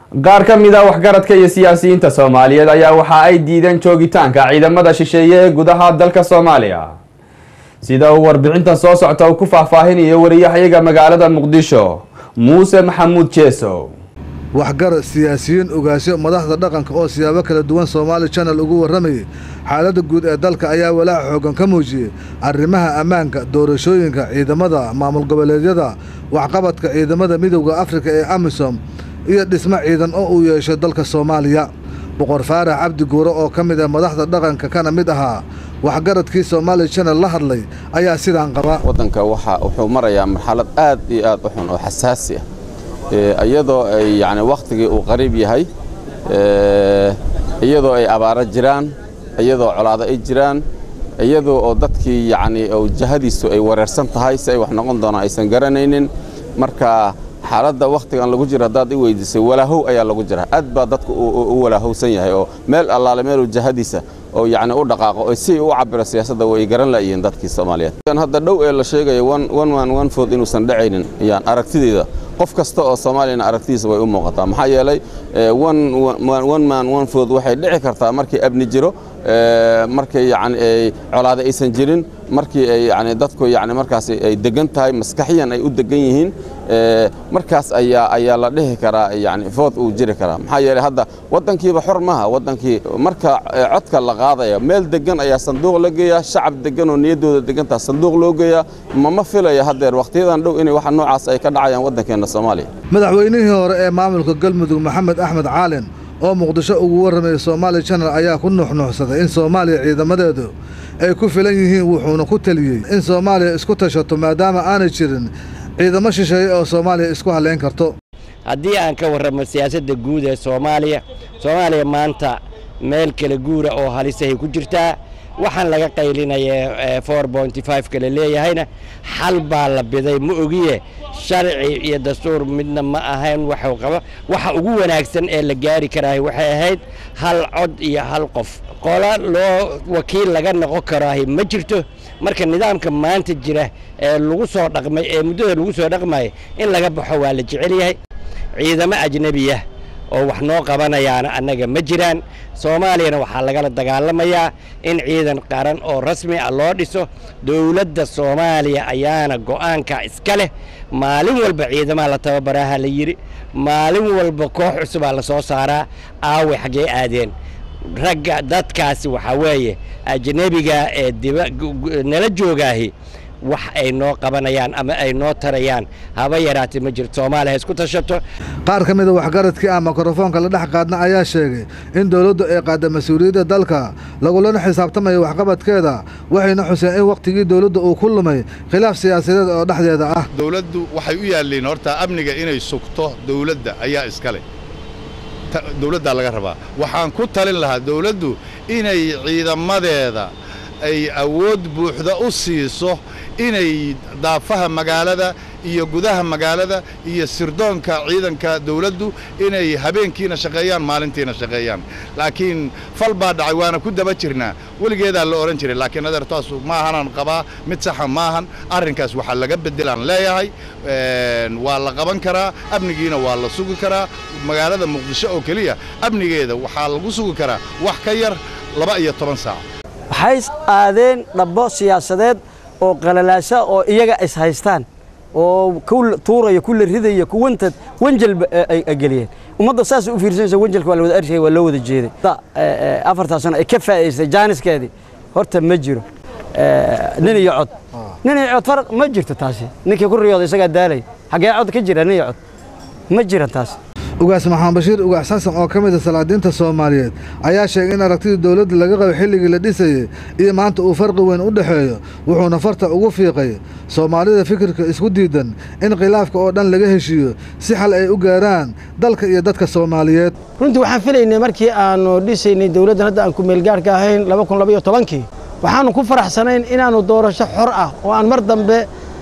qaar ka mid a waxgaradka iyo siyaasiyiinta soomaaliyeed ayaa waxa ay diideen joogitaanka ciidamada shisheeye ee gudaha dalka soomaaliya sida uu warbixintan soo socta uu ku faahfaahinayo wariyahayaga magaalada muqdisho muuse maxamuud jeesow waxgarad siyaasiyiin ogaasyo madaxda dhaqanka oo siyaabo kala duwan soomaali janal ugu warramayay xaaladda guud ee dalka ayaa walaaca xooggan ka muujiyey arrimaha ammaanka doorashooyinka ciidamada maamul goboleedyada waxqabadka ciidamada midowda afrika ee amisom iyo dhismo ciidan oo uu yeeshay dalka soomaaliya boqor faarax cabdi guure oo ka mid ah madaxda dhaqanka kana mid ahaa waxgaradkii soomaali janal la hadlay ayaa sidaan qaba waddanka waxa wuxuu marayaa marxalad aad iyo aad u xun oo xasaasi ah iyadoo ay yani wakhtigii uu qariib yahay iyadoo ay abaaro jiraan iyadoo colaado ay jiraan iyadoo oo dadkii yani jahadiisu ay wareersan tahay si ay wax noqon doonaan aysan garanaynin marka xaaladda wakhtigan lagu jiro haddaad i weydiisay walaahow ayaa lagu jira aad baa dadku u walaahowsan yahay oo meel allaale meeluu jahadiisa oo yani u dhaqaaqo oo si u cabiro siyaasadda way garan la'yihiin dadkii soomaaliyeed hadda dhow ee la sheegaya one man one food inuusan dhacaynin yaan aragtideyda qof kasta oo soomaaliyana aragtidiisa way u muuqataa maxaa yeelay one man one food waxay dhici kartaa markii abni jiro markii yani colaada aysan jirin markii ay yani dadku yani markaas ay degan tahay maskaxiyan ay u degan yihiin markaas ayaa ayaa la dhihi karaa yani food uu jiri karaa maxaa yeelay hadda waddankiiba xor maaha waddankii marka codka la qaadaya meel degan ayaa sanduuq la geeyaa shacab degan oo niyaddooda degantaa sanduuq loo geeyaa mama filaya haddeer wakhtiyadan dhow inay waxa noocaas ay ka dhacayaan waddankeenna soomaaliya madaxweynihii hore ee maamulka galmudug maxamed axmed caalin oo muqdisho ugu warramayay soomaali janal ayaa ku nuuxnuuxsaday in soomaaliya ciidamadeedu ay ku filan yihiin wuxuuna ku teliyey in soomaaliya isku tashato maadaama aanay jirin ciidamo shisheeye oo soomaaliya isku halleyn karto haddii aan ka warramo siyaasadda guud ee soomaaliya soomaaliya maanta meel kala guura oo halisahay ku jirtaa waxaan laga qaylinaya for bonty five kale leeyahayna xal baa la biday ma ogiye sharci iyo dastuur midna ma ahayn waxuu qaba waxa ugu wanaagsan ee la gaari karaahi waxay ahayd hal cod iyo hal qof qola loo wakiil laga noqon karaahi ma jirto marka nidaamka maanta jira ee lagu soo dhaqmay ee muddada lagu soo dhaqmaya in laga baxo waa la jecel yahay ciidamo ajnebiyah oo wax noo qabanayaana annaga ma jiraan soomaaliyana waxaa lagala dagaalamayaa in ciidan qaran oo rasmi ah loo dhiso dowladda soomaaliya ayaana go'aanka iska leh maalin walba ciidamaha la tababaraha la yidhi maalin walba koox cusubaa la soo saaraa aawe xaggee aadeen ragga dadkaasi waxaa weeye ajnebiga ee nala joogaahi wax ay noo qabanayaan ama ay noo tarayaan haba yaraatee ma jirto soomaaliya isku tashato qaar ka mida waxgaradkii ah mikrofoonka la dhex qaadna ayaa sheegay in dowladdu ay qaadda mas-uuliyadda dalka lagulana xisaabtamayo waxqabadkeeda waxayna xuseen in wakhtigii dowladda uu ku lumay khilaaf siyaasadeed oo dhexdeeda ah dowladdu waxay u yaalliin horta amniga inay sugto dowladda ayaa iska leh dowladdaa laga rabaa waxaan ku talin lahaa dowladdu inay ciidamadeeda ay awood buuxda u siiso inay daafaha magaalada iyo gudaha magaalada iyo sirdoonka ciidanka dawladdu inay habeenkiina shaqeeyaan maalintiina shaqeeyaan laakiin fal baa dhacay waana ku daba jirnaa weligeedaa la odhan jiray laakiin adeertaasu maahanaan qabaa mid saxa maahan arrinkaas waxaa laga beddelaan leeyahay waa la qaban karaa amnigiina waa la sugi karaa magaalada muqdisho oo keliya amnigeeda waxaa lagu sugi karaa wax ka yar laba iyo toban saac waxay aadeen dhabbo siyaasadeed oo qalalaasa oo iyaga is haystaan oo ku tuuraya ku la ridaya kuwantad wanjalba ay geliyeen ummadda saas u fiirsanaysa wanjalka waa la wada arshaya waa loo wada jeeday afartaa sano ay ka faa'idaystay jaaniskeedii horta ma jiro nin iyo cod nin iyo cod faraq ma jirto taasi ninkii ku riyooda isagaa daalay xaggee cod ka jira nin iyo cod ma jiran taasi ugaas maxamed bashiir ugaas xasan oo ka mid a salaadiinta soomaaliyeed ayaa sheegay in aragtidii dowladda laga qabo xilligii la dhisayey iyo maanta uu farqi weyn u dhexeeyo wuxuuna farta ugu fiiqay soomaalida fikirka isku diidan in khilaafka oo dhan laga heshiiyo si xal ay u gaaraan dalka iyo dadka soomaaliyeed runtii waxaan filaynay markii aanu dhisaynay dowladdan hadda aan ku meelgaarhka ahayn laba kun labaiyo tobankii waxaannu ku faraxsanayn inaannu doorasho xor ah oo aan mar dambe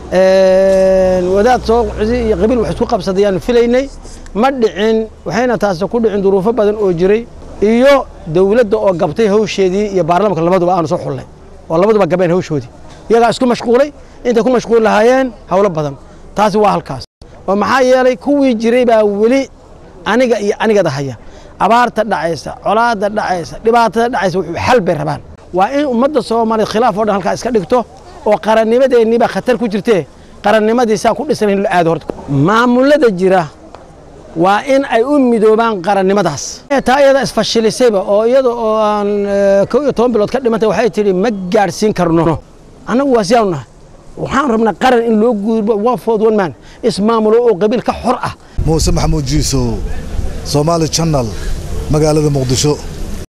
wadaad soo iyo qabiil wax isku qabsadayaannu filaynay ma dhicin waxayna taasi ku dhicin duruufo badan oo jiray iyo dawladda oo gabtay hawsheedii iyo baarlamanka labaduba aanu soo xullay oo labaduba gabeen hawshoodii iyagaa isku mashquulay intay ku mashquul lahaayeen howlo badan taasi waa halkaas oo maxaa yeelay kuwii jiray baa weli aniga iyo anigada haya abaarta dhacaysa colaadda dhacaysa dhibaatada dhacaysa wuxuu xal bay rabaan waa in ummadda soomaaliya khilaaf oo dhan halkaa iska dhigto oo qarannimadeenniibaa khatar ku jirtee qarannimadii saan ku dhisan in la aado horta maamulada jira waa in ay u midoobaan qarannimadaas taa iyada isfashilisayba oo iyada oo aan kow iyo toban bilood ka dhimantay waxay tidhi ma gaadhsiin karno annagu waa siyaanu nahay waxaan rabnaa qaran in loo gudbo one fourth one man ismaamulo oo qabiil ka xor ah muuse maxamuud jiisow soomaali channel magaalada muqdisho